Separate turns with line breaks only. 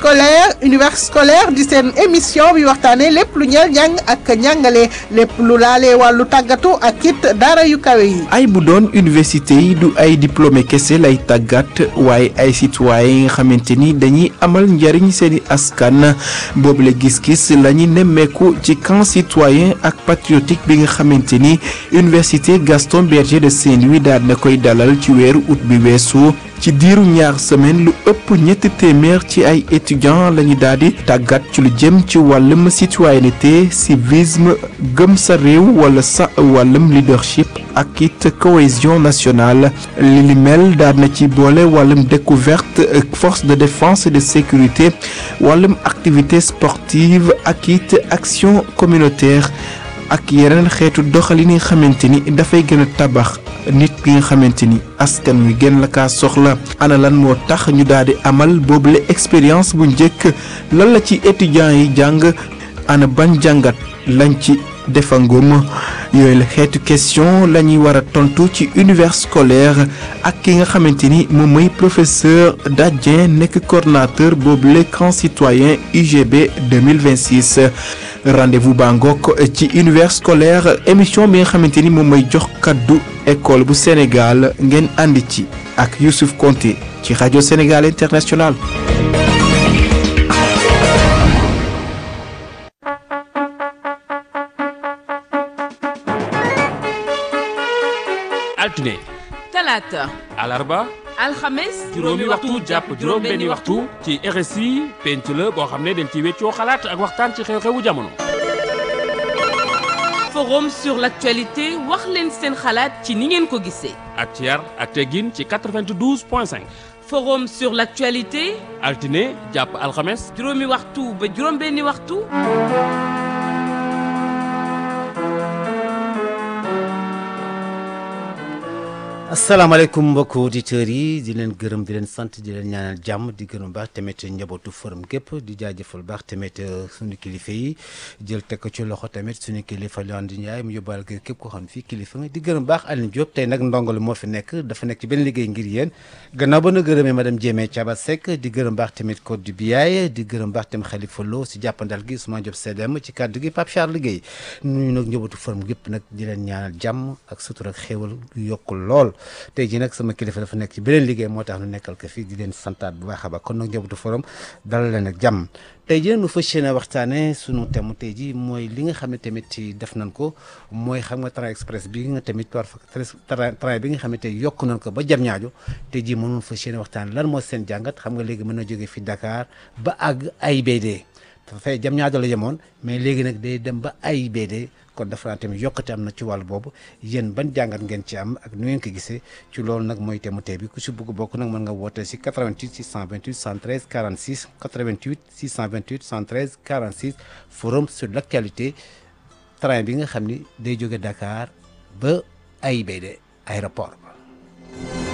scolaire univers scolaire di seen émission bi waxtaanee lépp lu ñeel njàng ak njàngale lépp lu laalee wàllu tàggatu ak it daara yu kawe yi.
ay bu doon université yi du ay diplômé kese lay tàggat waaye ay citoyen yi nga xamante ni dañuy amal njariñ seeni askan boobule gis-gis la ñu nemmeeku ci camp citoyen ak patriotique bi nga xamante ni université Gaston Berger de Saint-Louis daal na koy dalal ci weeru août bi weesu ci diiru ñaar semaine lu ëpp ñetti téeméer ci ay étudiants la ñu daal di tàggat ci lu jëm ci wàllum citoyenneté civisme gëm sa réew wala sa wàllum leadership ak it cohésion nationale li li mel daal na ci boole wàllum découverte force de défense et de sécurité wàllum activité sportive ak it action communautaire ak yeneen xeetu doxalin yi nga xamante ni dafay gën a tabax nit ki nga xamante ni askan wi gën la kaa soxla ana lan moo tax ñu daal di amal boobule expérience bu njëkk lan la ci étudiants yi jàng ana ban jàngat lañ ci defangum yooyu la xeetu question la ñuy war a tontu ci univers scolaire ak ki nga xamante ni moom mooy professeur Dadien nekk coordonnateur boobule camp citoyen UGB 2026 rendez-vous baa ngoog ci univers scolaire émission bi nga xamante ni moom mooy jox kaddu école bu Sénégal ngeen ànd ci ak Youssouf Konté ci rajo Sénégal International
altine
talaata
alarba
alxames
juróomi waxtu jàpp juróom benni waxtu ci RSI penc la boo xam ne dañ ci weccoo xalaat ak waxtaan ci xew-xewu jamono
forum sur l'actualité wax leen seen xalaat ci ni ngeen ko gisee
ak ci yar ak teggin ci 92 point 5
forum sur l'actualité
altine jàpp alxames
juróomi waxtu ba juróom benni waxtu
asalaamaaleykum mbokki auditeurs yi di leen gërëm di leen sant di leen ñaanal jàmm di gërëm baax tamit njabootu forum gépp di jaajëfal baax tamit suñu kilifa yi jël teg ko ci loxo tamit suñu kilifa Leondi Ndiaye mu yóbbaale ko képp ko xam fii kilifa nga di gërëm baax Aline Diop tey nag ndongali moo fi nekk dafa nekk ci benn liggéey ngir yéen gannaaw ba na gërëmee madame Diémé Thiaba Seck di gërëm baax tamit Code du Biaye di gërëm baax tamit Khalifa Lo si jàppandal gi Ousmane Diop CDM ci kàddu gi Pape Charles Guèye nuyu nag njabootu forum gépp nag di leen ñaanal jàmm ak sutur ak xéewal yu yokkul lool tey jii nag sama kilifa dafa nekk ci beneen liggéey moo tax nu nekkal ko fii di leen santaat bu baax a baax kon nag njabootu forum dalal leen ak jàmm tey jii nag nu fas yéene waxtaane sunu thème tey jii mooy li nga xam ne tamit ci def nañ ko mooy xam nga train express bi nga tamit war fa train bi nga xam ne tey yokk nañ ko ba jam ñaajo tey jii mënul fas yéene waxtaane lan moo seen jàngat xam nga léegi mën na jógee fi Dakar ba àgg AIBD dafay jam ñaajo la yemoon mais léegi nag day dem ba AIBD kon dafa naa tamit yokkate am na ci wàllu boobu yéen ban jàngat ngeen ci am ak nu ngeen ko gisee ci loolu nag mooy thème tey bi ku si bëgg bokk nag mën nga woote si 88 628 113 46 88 628 113 46 forum sur l' actualité train bi nga xam ni day jóge Dakar ba AIBD aéroport